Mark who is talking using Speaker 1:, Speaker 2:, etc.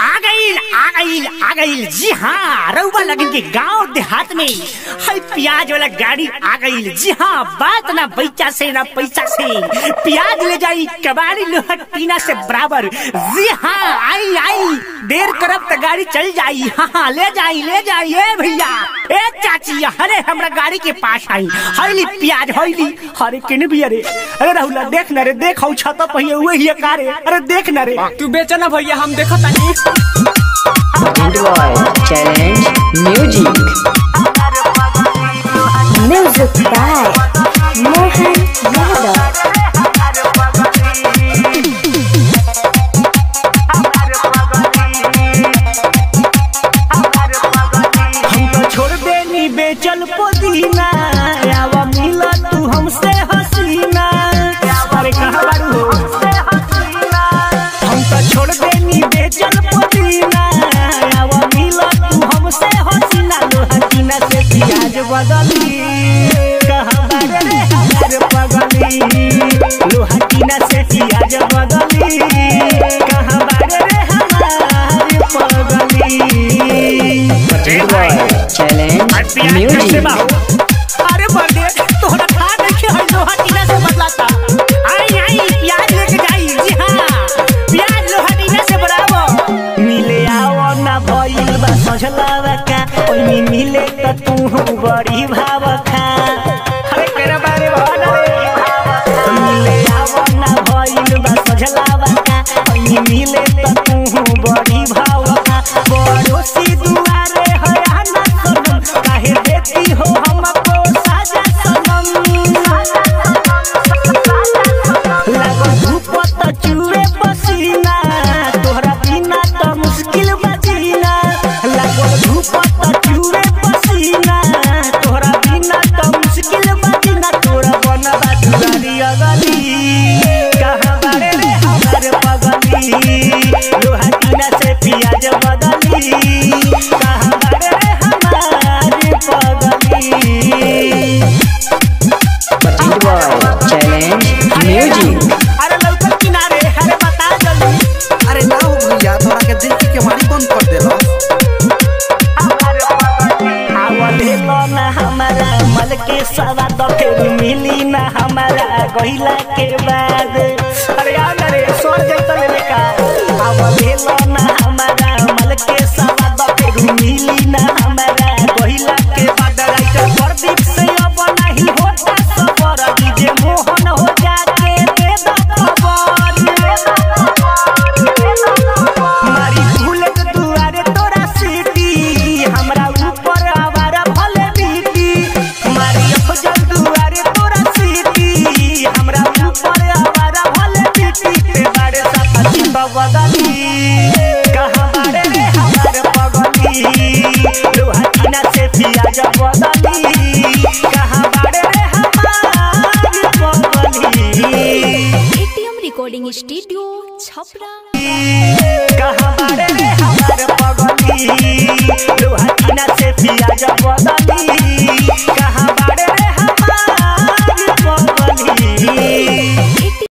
Speaker 1: आ गईल आ गईल आ गईल जी हाँ रउआ लगन के गांव देहात में है प्याज वाला गाड़ी आ गईल जी हाँ बात ना पैसा से ना पैसा से प्याज ले जाई कबाड़ी लोहा टीना से बराबर जी हाँ आई आई देर करब तो गाड़ी चल जाई हाँ हाँ ले जाई ले जाई ए भैया ए चाची अरे हमरा गाड़ी के पास आई हईली प्याज हईली अरे किन भी अरे अरे राहुल देख न रे देख हऊ छत पहिए हुए ही कारे अरे देख न रे
Speaker 2: तू बेचा ना भैया हम देखो तानी
Speaker 3: Android Challenge Music.
Speaker 4: Music by Mohan Yadav.
Speaker 1: हम तो छोड़ देनी बेचल पुदीना आवा मिला तू हमसे हसीना अरे कहाँ बारू हो हम तो छोड़ देनी बेचल पुदीना आवा मिला तू हमसे हसीना लो हसीना से प्याज बदली कहाँ बारे रे हमारे पगली लो हसीना से प्याज बदली कहाँ बारे रे हमारे पगली
Speaker 3: Android Challenge Music.
Speaker 1: अरे बर्थडे तोहरा खा देखे है लोहा टीना से बदलाता आई आई प्याज लेके जाई जी हाँ प्याज लोहा टीना से बराबर मिले आओ ना भइल बा सजलावा का ओइनी मिले त तू बड़ी भाव खा अरे केरा बारे भन रे मिले आओ ना भइल बा सजलावा का ओइनी मिले त तू बड़ी भाव खा पड़ोसी दुआरे है आना सनम काहे देती हो हमको साजा सनम लागो धूप त चूरे पसीना तोहरा बिना त मुश्किल बजीना लागो धूप त चूरे पसीना तोहरा बिना त मुश्किल बजीना तोरा बनबा दुआरी अगली कहाँ बारे रे हमारे पगली लोहा टीना से पियाज बदली कहाँ बारे रे हमारे पगली
Speaker 3: Android Challenge Music.
Speaker 1: अरे लौकल किनारे अरे बता जल्दी
Speaker 5: अरे ना हो भैया तोरा के देख के मारी बंद कर देलो
Speaker 1: आवले ना हमारा मल के सवा तो फिर मिली ना हमारा गहिला के बाद अरे आ ना रे सोर जैसा लेने का आवले ना हमारा मल के सवा तो फिर मिली ना हमारा गहिला के बाद राइटर प्रदीप से अब नहीं होता सबर डीजे मोहन हो जाके दे दो खबर मारी भूलत दुआरे तोरा सीटी हमरा ऊपर आवारा भले बीती मारी अफजल दुआरे तोरा सीटी हमरा ऊपर आवारा भले बीती ते बारे सफाती बगली कहाँ बारे रे हमारे पगली लोहा टीना से पियाज बदली कहाँ बारे रे हमारे पगली
Speaker 4: ATM Recording Studio, Chhapra.